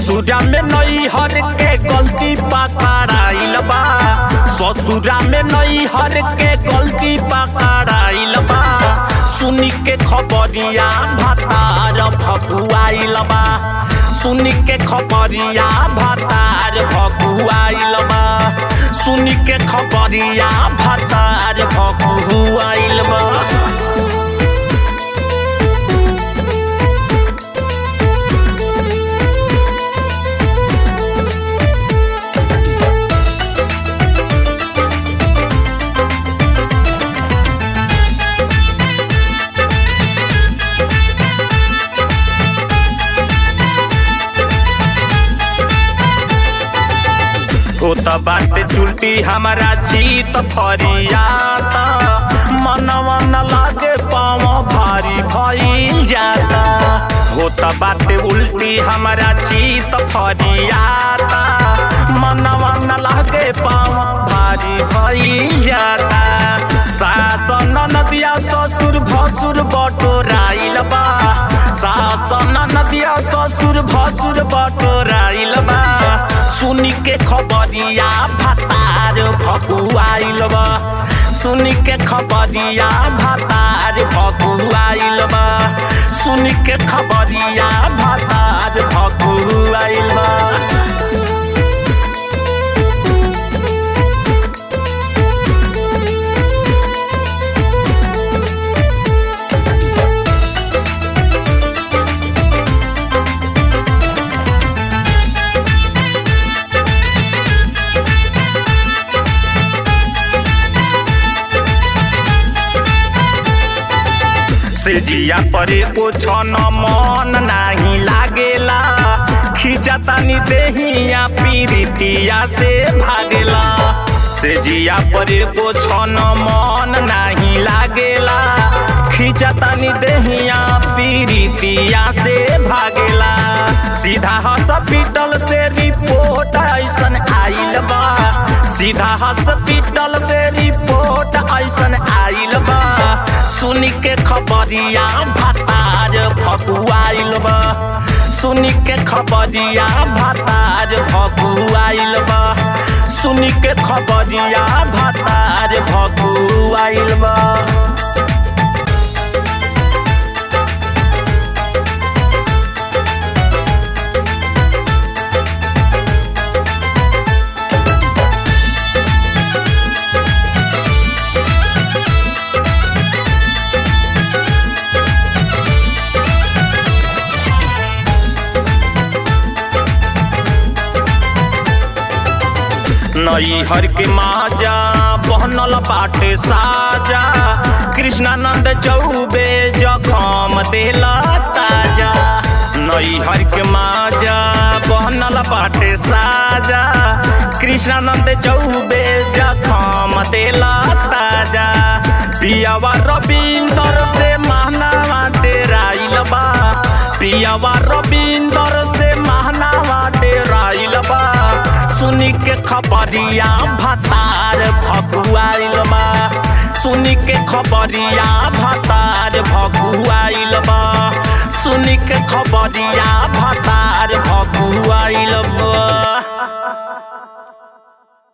ससुरा में नई हर के गलती पकड़ाइल बा ससुरा में नई हर के गलती पकड़ाइल बा सुनी के खबरिया भातार भकुआइल बा सुनी के खबरिया भातार भकुआइल बा सुनी के खबरिया भातार भकुआइल बा ओ त बाटे चुलटी हमारा चीत फरियाता मनवा न लागे पाँव भारी भइल जाता हो त बाटे उल्टी हमारा चीत फरियाता मनवा न लागे पाँव भारी भइल जाता सासन नदिया ससुर भसुर बटोराइल बा सासन नदिया ससुर भसुर बटोराइल बा सुनी के खबरिया भातार भकुआइल बा सुनी के खबरिया भातार भकुआइल बा सुनी के खबरिया भातार भकुआइल बा से जिया परे ओछन मन नाही लागेला खिंचतानी देहिया पीरितिया से भागेला से जिया परे ओछन मन नाही लागेला खिंचतानी देहिया पीरितिया से भागेला सीधा हॉस्पिटल से रिपोर्ट ऐसन आइल बा सीधा हॉस्पिटल से रिपोर्ट ऐसन आइल बा सुनी के खबरिया भातार भकुआइल बा सुनी के खबरिया भातार भकुआइल बा सुनी के खबरिया भातार भकुआइल बा नई हर के माजा बहनल बाटे साजा कृष्णानंद चौबे जखम देला ताजा नई हर के माजा बहनल बाटे साजा कृष्णानंद चौबे जखम देला ताजा पियावा रविंदर से महनावा डेराइल बा पियावा रविंदर से महनावा डेराइल बा सुनी के खबरिया भातार भकुआइल बा सुनी के खबरिया भातार भकुआइल बा सुनी के खबरिया भातार भकुआइल बा